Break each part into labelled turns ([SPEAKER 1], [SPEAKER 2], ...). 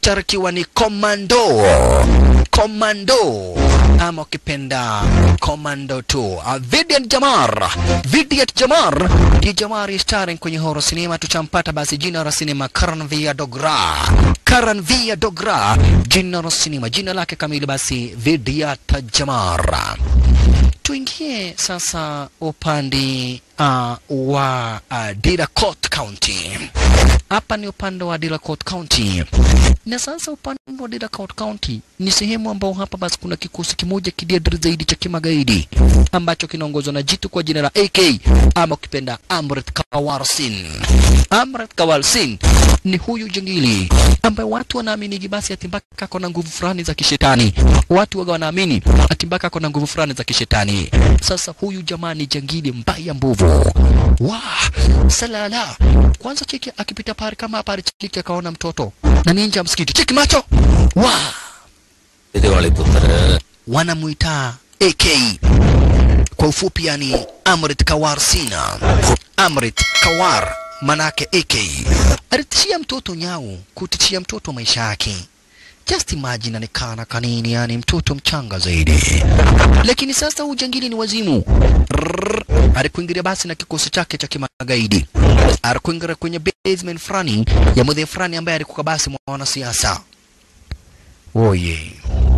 [SPEAKER 1] picha ikiwa ni komando komando ama ukipenda komando 2 Vidian Jamar Vidian Jamar ni Jamari starring kwenye horror cinema tuchampata basi jina la sinema Karan Via Dogra Karan Via Dogra jina la sinema jina lake kamili basi Vidiat Jamar tuingie sasa upande uh, wa uh, Diracourt County. Hapa ni upande wa Diracourt County, na sasa upande wa Diracourt County ni sehemu ambao hapa basi kuna kikosi kimoja kidiadri zaidi cha kimagaidi ambacho kinaongozwa na jitu kwa jina la AK ama ukipenda Amrit Kawar Singh. Amrit Kawar Singh ni huyu jangili ambaye watu wanaamini basi ati mpaka ako na nguvu fulani za kishetani. Watu waga wanaamini ati mpaka ako na nguvu fulani za kishetani. Sasa huyu jamaa ni jangili mbaya mbovu. Wa salala. Kwanza cheki akipita pale kama pale cheki akaona mtoto na ni nje ya msikiti. Cheki macho. Wa
[SPEAKER 2] Diwali पुत्र
[SPEAKER 1] wanamuita AK kwa ufupi, yani Amrit Kawar Sina. Amrit Kawar manake AK alitishia mtoto nyau, kutishia mtoto maisha yake. Just imagine anikana kanini, yani mtoto mchanga zaidi. Lakini sasa ujangili ni wazimu. Rrrr, alikuingilia basi na kikosi chake cha kimagaidi, alikuingilia kwenye basement fulani ya mzee fulani ambaye alikuwa basi mwanasiasa. Oye,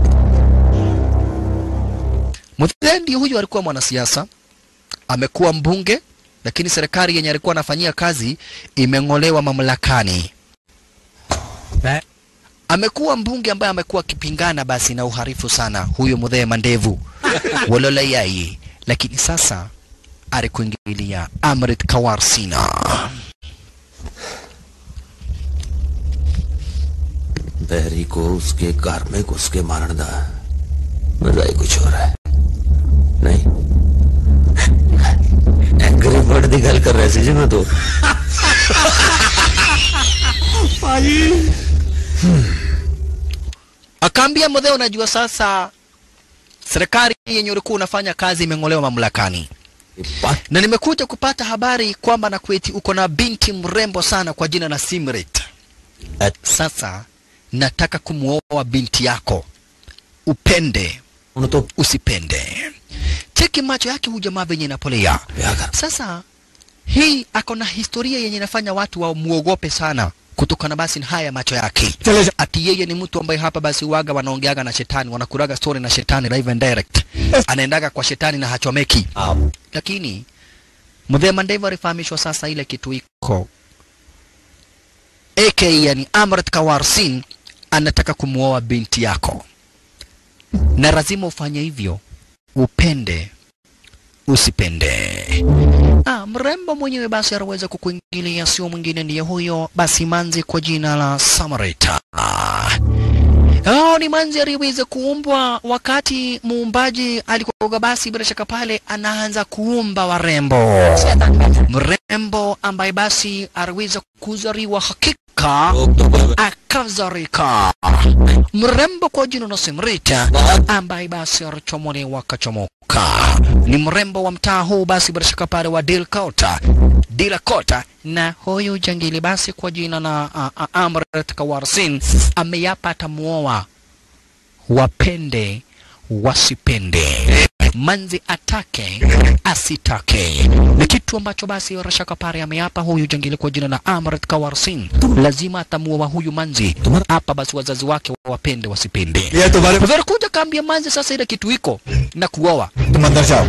[SPEAKER 1] Muthendi huyu alikuwa mwanasiasa, amekuwa mbunge, lakini serikali yenye alikuwa anafanyia kazi imeng'olewa mamlakani. Amekuwa mbunge ambaye amekuwa akipingana basi na uharifu sana, huyo Muthee Mandevu Walola yai, lakini sasa alikuingilia Amrit Kawar Sina.
[SPEAKER 2] बहरी को उसके घर में घुस के मारने दा मजा ही कुछ हो रहा है नहीं एंग्री बर्ड दी गल कर रहे सी जी मैं तो
[SPEAKER 1] Akaambia Muthee, unajua sasa serikali yenye ulikuwa unafanya kazi imeng'olewa mamlakani.
[SPEAKER 2] ये बात
[SPEAKER 1] na nimekuja kupata habari kwamba Nakweti uko na binti mrembo sana kwa jina la Simrit. Sasa nataka kumwoa binti yako, upende
[SPEAKER 2] उन्होंने तो
[SPEAKER 1] usipende. Cheki macho yake huyu jamaa venye inapolea.
[SPEAKER 2] ब्याह कर
[SPEAKER 1] Sasa hii ako na historia yenye inafanya watu wamuogope sana kutokana basi na haya macho yake. Ati yeye ni mtu ambaye hapa basi waga wanaongeaga na shetani, wanakuraga story na shetani live and direct. Anaendaga kwa shetani na hachomeki
[SPEAKER 2] आप
[SPEAKER 1] lakini Muthee Mandevu alifahamishwa sasa ile kitu iko AK, yani Amrit Kawar Singh anataka kumuoa binti yako, na lazima ufanye hivyo, upende usipende. Ah, mrembo mwenyewe basi anaweza kukuingilia, sio mwingine ndiye huyo basi manzi kwa jina la Samarita. Oh, ni manzi aliyeweza kuumbwa wakati muumbaji alikuwa basi bila shaka pale anaanza kuumba warembo. Mrembo ambaye basi aliweza kuzaliwa hakika
[SPEAKER 2] लोग तो बड़े-
[SPEAKER 1] akazarika. Mrembo kwa jina la Simrita ambaye basi alichomolewa akachomoka. Ni mrembo wa mtaa huu basi bila shaka pale wa Dilkota. Dilakota na huyu jangili basi kwa jina la uh, uh, Amrit Kawar Singh ameyapa atamuoa wapende wasipende, manzi atake asitake, ni kitu ambacho basi Rashaka Pare ameapa huyu jangili kwa jina la Amrit Kawar Singh, lazima atamuoa huyu manzi hapa, basi wazazi wake wapende wasipende.
[SPEAKER 3] ये तुम्हारे
[SPEAKER 1] Kwa hivyo kuja kaambia manzi sasa ile kitu iko na kuoa,
[SPEAKER 3] तुम अंदर जाओ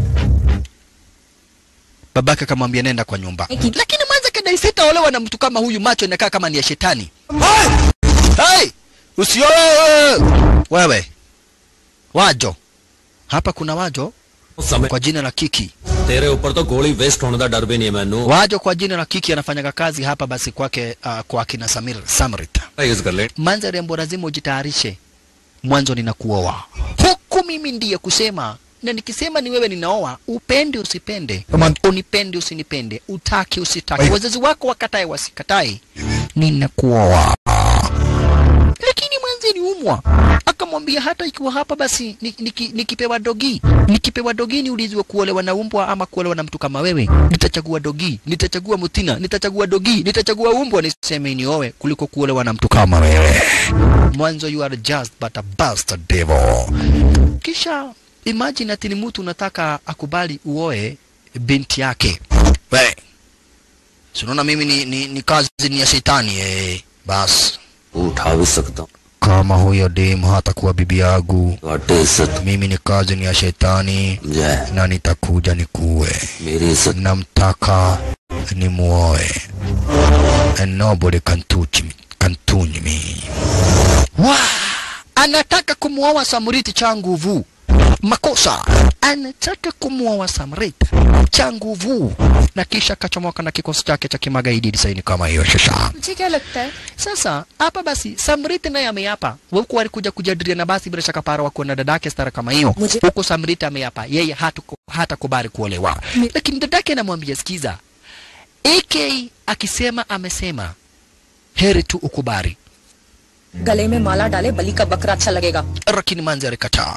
[SPEAKER 1] babake akamwambia nenda kwa nyumba, lakini manzi kadai sitaolewa na mtu kama huyu, macho inakaa kama ni ya shetani. Hey! Usioe wewe. Wajo. Hapa kuna Wajo
[SPEAKER 2] समय
[SPEAKER 1] kwa jina la Kiki.
[SPEAKER 2] तेरे ऊपर तो गोली वेस्ट होने का डर भी नहीं है मैनू
[SPEAKER 1] Wajo kwa jina la Kiki anafanyaga kazi hapa basi kwake uh, kwa kina Samir Samrit.
[SPEAKER 2] Use कर ले
[SPEAKER 1] Manza rembo, lazima ujitayarishe, mwanzo ninakuoa. Huku mimi ndiye kusema na nikisema ni wewe ninaoa, upende usipende,
[SPEAKER 3] Come
[SPEAKER 1] unipende usinipende, utake usitake,
[SPEAKER 3] Oi.
[SPEAKER 1] wazazi wako wakatae wasikatae, ninakuoa. Lakini mwanzi aliumwa, akamwambia hata ikiwa hapa basi ni- niki- nikipewa dogi nikipewa dogi niulizwe kuolewa na umbwa ama kuolewa na mtu kama wewe nitachagua dogi nitachagua mutina nitachagua dogi nitachagua umbwa niseme niowe kuliko kuolewa na mtu kama wewe mwanzo you are just but a bastard devil kisha imagine ati ni mtu unataka akubali uoe binti yake we si unaona mimi ni, ni, ni kazi ni ya shetani eh. basi
[SPEAKER 2] उठा भी सकता हूँ
[SPEAKER 1] kama huyo dem hatakuwa bibi yangu
[SPEAKER 2] घाटे इज्जत
[SPEAKER 1] mimi ni kazi ni ya shetani
[SPEAKER 2] समझा
[SPEAKER 1] na nitakuja nikuwe
[SPEAKER 2] मेरी इज्जत
[SPEAKER 1] namtaka nimuoe and nobody can touch me, can touch me. Wa! anataka kumuoa samriti cha nguvu makosa anataka kumuoa samriti cha nguvu na kisha kachomoka na kikosi chake cha kimagaidi disaini kama hiyo shasha
[SPEAKER 3] मुझे क्या लगता है
[SPEAKER 1] sasa hapa basi Samriti naye ameapa, huku alikuja kujadiliana basi bila shaka para wako na dadake stara kama hiyo.
[SPEAKER 3] Muje-
[SPEAKER 1] Huku Samriti ameapa yeye hatu hata kubali kuolewa, lakini dadake anamwambia sikiza, AK akisema amesema, heri tu ukubali.
[SPEAKER 3] गले में माला डाले बलि का बकरा अच्छा लगेगा
[SPEAKER 1] Lakini Manzi alikataa,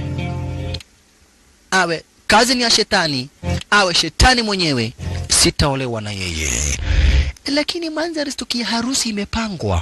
[SPEAKER 1] awe kazi ni ya shetani, awe shetani mwenyewe, sitaolewa na yeye. Lakini Manzi alistukia harusi imepangwa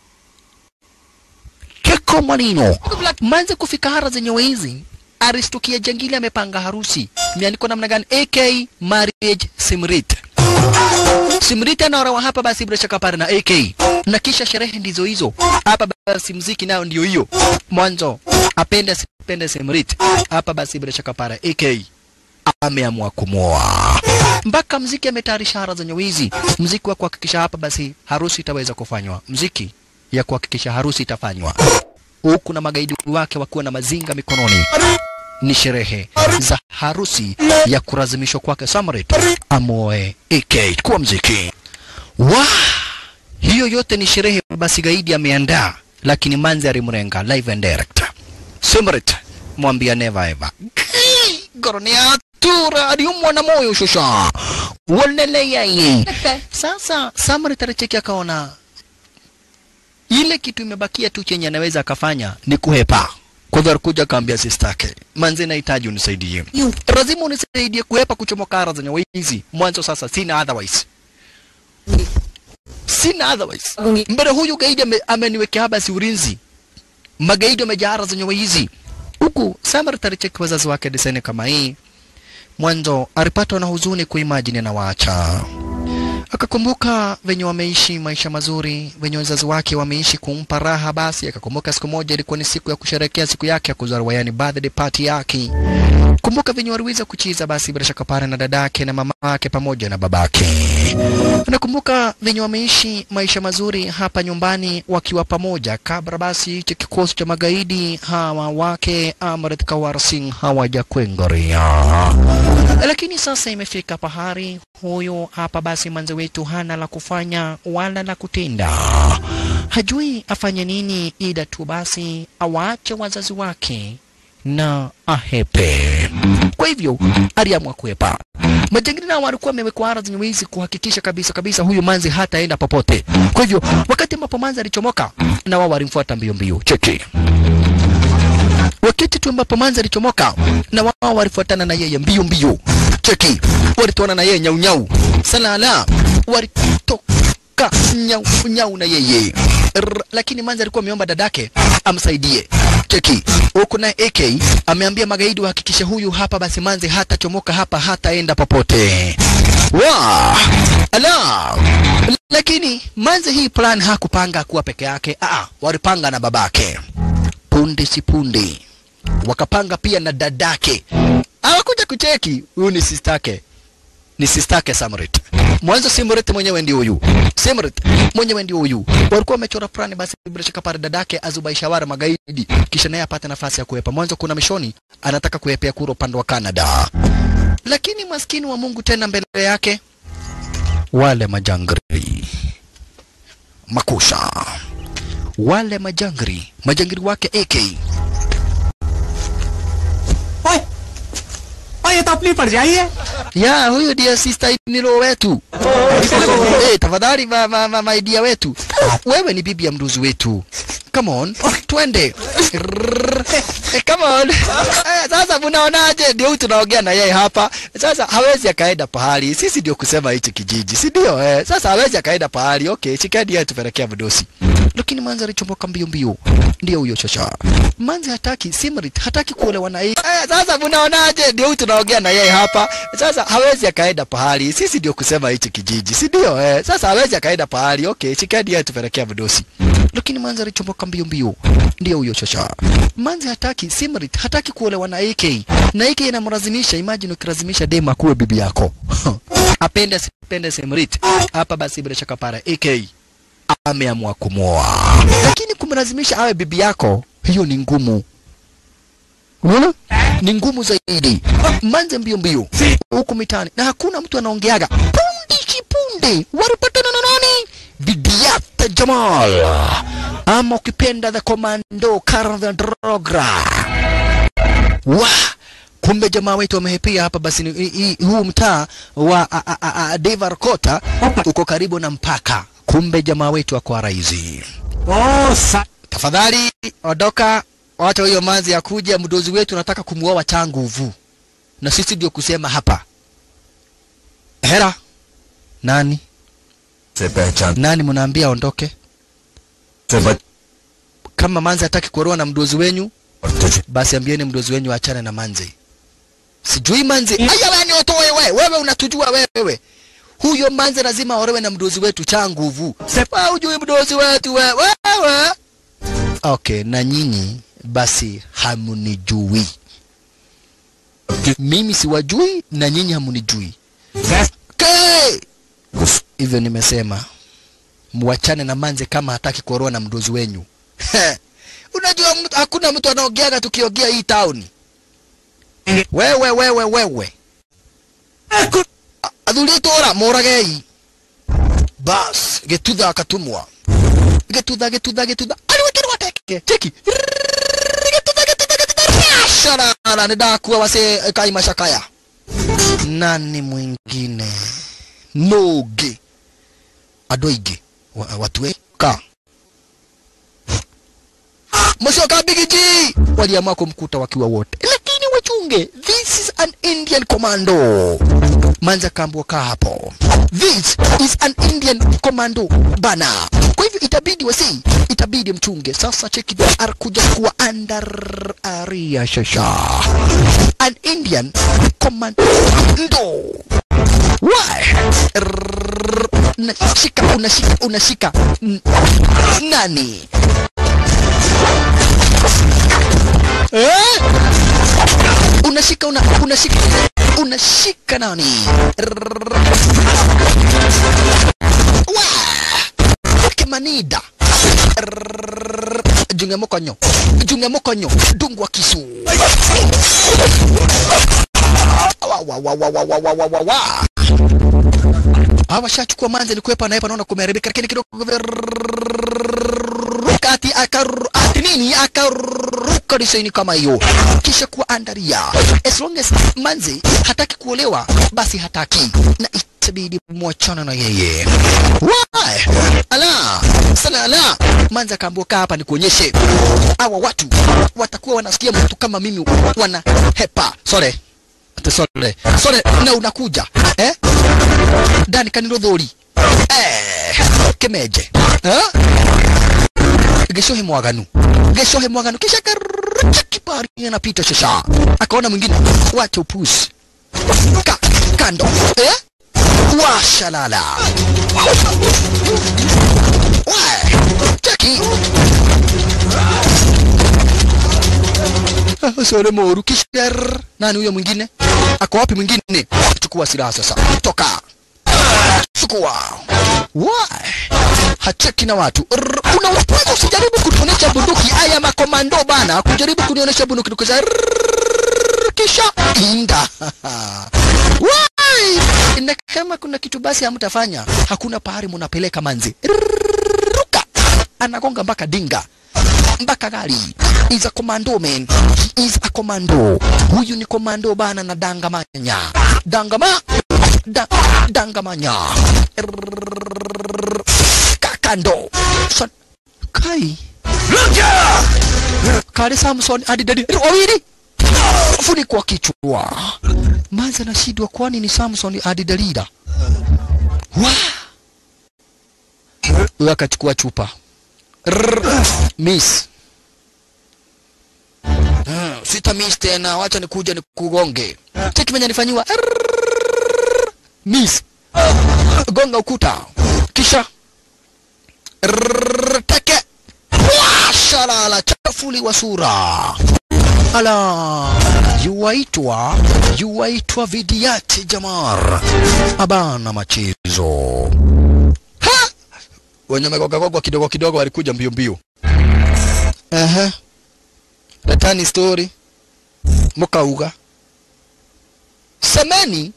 [SPEAKER 1] keko manino manze kufika hara zenye hizi aristukia jangili amepanga harusi imeandikwa namna gani ak marriage simrit simrit anaolewa hapa basi bila shaka pale na ak na kisha sherehe ndizo hizo hapa basi mziki nayo ndio hiyo mwanzo apende asipende simrit hapa basi bila shaka pale ak ameamua kumwoa mpaka mziki ametayarisha hara zenye wizi mziki wa kuhakikisha hapa basi harusi itaweza kufanywa mziki ya kuhakikisha harusi itafanywa huku na magaidi wake wakiwa na mazinga mikononi ni sherehe za harusi ya kulazimishwa kwake Samrit amoe AK kuwa mziki wa hiyo yote ni sherehe basi gaidi ameandaa lakini manzi alimrenga live and direct Samrit mwambia never ever Goronia tura aliumwa na moyo shusha walele yeye
[SPEAKER 3] लगता है
[SPEAKER 1] sasa Samrit alicheki akaona ile kitu imebakia tu chenye anaweza akafanya ni kuhepa. Kwa hivyo alikuja akaambia sistake, manze, nahitaji unisaidie,
[SPEAKER 3] यूं
[SPEAKER 1] lazima unisaidie kuhepa kuchomoka ara zenye wizi. Mwanzo sasa sina otherwise, sina otherwise.
[SPEAKER 3] भागूंगी
[SPEAKER 1] Mbele huyu gaidi ame, ameniwekea basi ulinzi, magaidi wamejaa ara zenye wizi. Huku Samrit alicheki wazazi wake diseni kama hii, mwanzo alipatwa na huzuni kuimajini na waacha akakumbuka venye wameishi maisha mazuri, venye wazazi wake wameishi kumpa raha. Basi akakumbuka siku moja ilikuwa ni siku ya kusherehekea siku yake ya kuzaliwa, yani birthday party yake. Kumbuka venye waliweza kuchiza basi bila shaka pale na dadake na mamake pamoja na babake. Nakumbuka venye wameishi maisha mazuri hapa nyumbani wakiwa pamoja, kabla basi cha kikosi cha magaidi hawa wake Amrit Kawar Singh hawajakwengoria lakini sasa imefika pahari huyu hapa basi manze wetu hana la kufanya wala la kutenda hajui afanye nini ila tu basi awaache wazazi wake na ahepe kwa hivyo aliamua kuepa majangili nao walikuwa wamewekwa ara zenye wizi kuhakikisha kabisa kabisa huyu manzi hataenda popote kwa hivyo wakati ambapo manzi alichomoka na wao walimfuata mbio mbio cheki wakati tu ambapo manzi alichomoka na wao walifuatana na yeye mbio mbio cheki walitoana na yeye nyau nyau salala walitoka nyau nyau na yeye R lakini manzi alikuwa ameomba dadake amsaidie cheki huku naye AK ameambia magaidi wahakikishe huyu hapa basi manzi hatachomoka hapa hataenda popote wa ala lakini manzi hii plan hakupanga kuwa peke yake ah walipanga na babake punde si punde wakapanga pia na dadake hawakuja kucheki huyu ni sistake ni sistake Samrit mwanzo Simrit mwenyewe ndio huyu Simrit mwenyewe ndio huyu walikuwa wamechora plani basi bila shaka pale dadake azubaishawara magaidi kisha naye apate nafasi ya kuepa mwanzo kuna mishoni anataka kuepea kura upande wa Canada lakini maskini wa Mungu tena mbele yake wale majangri makusha wale majangri majangri wake AK
[SPEAKER 4] ओए ओए ये तो अपनी पड़ जाई है
[SPEAKER 1] ya huyu ndiye sister nilo wetu eh tafadhali ma, ma, ma, maidia wetu wewe ni bibi ya mruzi wetu come on twende Rrrr. Eh, come on eh, sasa mnaonaje ndio huyu tunaongea na yeye hapa sasa hawezi akaenda pahali sisi ndio kusema hichi kijiji si ndio eh, sasa hawezi akaenda pahali okay shikeni yeye tupelekea mdosi lakini manzi alichomboka mbio mbio ndio huyo shasha manzi hataki simrit hataki kuolewa na yeye eh, sasa mnaonaje ndio huyu tunaongea na yeye hapa sasa hawezi akaenda pahali sisi ndio kusema hichi kijiji si ndio eh, sasa hawezi akaenda pahali okay shikeni yeye tupelekea mdosi lakini manzi alichomboka mbio mbio ndio huyo shasha manzi hataki simrit hataki kuolewa na AK na AK inamlazimisha imagine ukilazimisha dema kuwe bibi yako apende asipende simrit hapa basi bila shaka para AK ameamua kumwoa lakini kumlazimisha awe bibi yako hiyo ni ngumu unaona ni ngumu zaidi manze mbio mbio huku mitaani na hakuna mtu anaongeaga punde kipunde walipatana na nani Bidiat Jamal ama ukipenda the commando Karl Drogra wa kumbe jamaa wetu wamehepia hapa basi ni, i, i, huu mtaa wa a- a- a- a- Devar Kota uko karibu na mpaka kumbe jamaa wetu ako raizi
[SPEAKER 4] ओ सा
[SPEAKER 1] tafadhali ondoka wacha hiyo manzi ya kuja mdozi wetu nataka kumuoa cha nguvu na sisi ndio kusema hapa hera nani
[SPEAKER 2] से पहचान
[SPEAKER 1] nani mnaambia aondoke
[SPEAKER 2] से बच
[SPEAKER 1] kama manzi hataki kuolewa na mdozi wenyu
[SPEAKER 2] और तुझे
[SPEAKER 1] basi ambieni mdozi wenyu achane na manzi sijui manzi aya wewe ni otoe wewe wewe unatujua wewe huyo manzi lazima aolewe na mdozi wetu cha nguvu wewe hujui mdozi wetu wewe wewe okay na nyinyi basi hamunijui mimi siwajui na nyinyi hamunijui okay. hivyo nimesema mwachane na manze kama hataki kuolewa na mdozi wenyu unajua mtu- hakuna mtu anaogeaga tukiogea hii tauni wewe wewe wewe athuri tora moragei bas getutha akatumwa getutha getutha getutha aliwekirwa teke teki getutha getutha getutha sharara nidakua wase kai mashakaya nani mwingine noge andå aingä watue ka msio kabigiji waliamua kumkuta wakiwa wote lakini wachunge this is an indian commando manza kambwa kaa hapo this is an indian commando bana kwa hivyo itabidi wasi itabidi mchunge sasa cheki ar kuja kuwa under aria shasha an indian commando Why? Rrrr. Unashika, unashika, unashika. N- Nani? Eh? Unashika, una, unashika, unashika nani? Rrrr. Wah! Kemanida. Rrrr. Junge mokonyo. Junge mokonyo. Dungwa kisu. Wa, wa, wa, wa, wa, wa, wa, wa, wa, wa. Hawa washachukua manzi alikuwepo naye panaona kumeharibika, lakini kidogo kati akaru ati nini akaruka disaini kama hiyo, kisha kuandaria. As long as manzi hataki kuolewa, basi hataki na itabidi mwachana na yeye. Why? Ala, sana ala. Manzi akaambiwa kaa hapa nikuonyeshe hawa watu watakuwa wanasikia mtu kama mimi wana hepa. Sorry. Ate sorry. Sorry, na unakuja. Eh? Dani kaniro thuri. Eh, kemeje. Eh? Geshohe mwaganu. Geshohe mwaganu kisha karucha kipari anapita shasha. Akaona mwingine wacha upuzi. Ka, kando. Eh? Washalala. Wa, cheki. Ah, Sore moru kisher. Nani huyo mwingine? Ako wapi mwingine? Chukua silaha sasa. Toka. Chukua. Why? Hacheki na watu. Rrr, Unaweza usijaribu kunionyesha bunduki. Aya makomando bana, kujaribu kunionyesha bunduki tukisha rrr, kisha inda. Why? Na kama kuna kitu basi hamtafanya, hakuna pahali mnapeleka manzi. Ruka. Anagonga mpaka dinga mpaka gari. Is a commando man. He is a commando. Huyu ni commando bana na dangamanya. Dangama da, dangamanya. Rrrr, Kakando. Son, kai. kale Samson hadi Dalila wawili funikwa kichwa. Manzi anashindwa, kwani ni Samson hadi Dalila? Wa huyo akachukua chupa Rrrr. miss Ah, sita miss tena, wacha nikuja nikugonge. Cheki mwenye nifanyiwa Rrrr. miss gonga ukuta kisha Rrrr, teke Wah, shalala chafuli wa sura ala yuwaitwa yuwaitwa vidiati jamar abana machezo ha wenye megogagogwa kidogo kidogo walikuja mbio mbio Aha. letani story mukauga semeni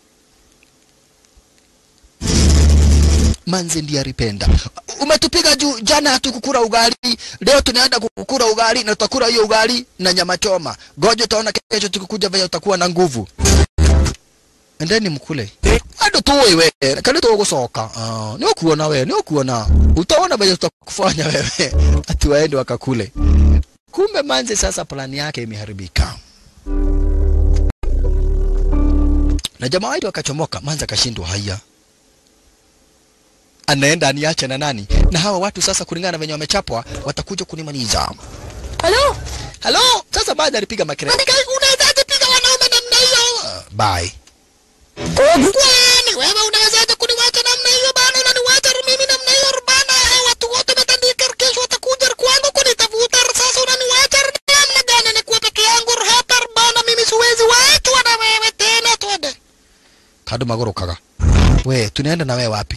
[SPEAKER 1] manze ndiye alipenda. Umetupiga juu jana, hatukukula ugali, leo tunaenda kukula ugali na tutakula hiyo ugali na nyama choma. Ngoja utaona kesho tukikuja vile utakuwa na nguvu. Endeni mkule. Ado tu wewe, kale tu gucoka. Ah, ni ukuona wewe, ni ukuona. Utaona vile tutakufanya wewe. Ati waende wakakule. Kumbe manze sasa plani yake imeharibika. Na jamaa wetu akachomoka, manze akashindwa haya anaenda aniache na nani? Na hawa watu sasa, kulingana na venye wamechapwa, watakuja kunimaliza.
[SPEAKER 3] Hello
[SPEAKER 1] Halo, sasa baada alipiga makelele, unawezaje piga wanaume namna hiyo? Uh, bye. Kwani wewe unawezaje kuniwacha namna hiyo bana? Unaniwacha mimi namna hiyo bana? Hawa watu wote wametandika, kesho watakuja kwangu kunitafuta. Sasa unaniwacha namna gani? Nikuwa peke yangu hapa bana, mimi siwezi waachwa na wewe tena. Twende kado magorokaga. We, tunaenda na wewe wapi?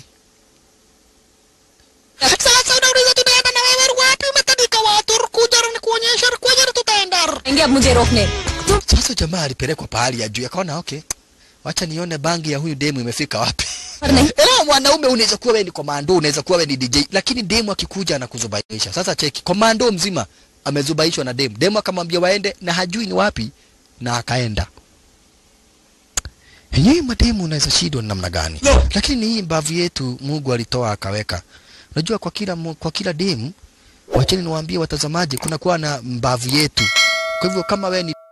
[SPEAKER 1] Sasa unauliza tunaenda na wewe wapi? Umetandika watu, kuja nikuonyesha kwenye tutaenda.
[SPEAKER 3] आएंगे अब मुझे रोकने
[SPEAKER 1] Sasa jamaa alipelekwa pahali ya juu, akaona okay, wacha nione bangi ya huyu demu imefika wapi.
[SPEAKER 3] पर नहीं
[SPEAKER 1] Ela mwanaume unaweza kuwa wewe ni komando, unaweza kuwa wewe ni DJ, lakini demu akikuja anakuzubaisha. Sasa cheki, komando mzima amezubaishwa na demu. Demu akamwambia waende na hajui ni wapi na akaenda. Yenyewe mademu unaweza shindwa ni namna gani?
[SPEAKER 4] No.
[SPEAKER 1] Lakini hii mbavu yetu Mungu alitoa akaweka. Unajua kwa kila mu- kwa kila demu wacheni niwaambie watazamaji kuna kuwa na mbavu yetu. Kwa hivyo kama wewe ni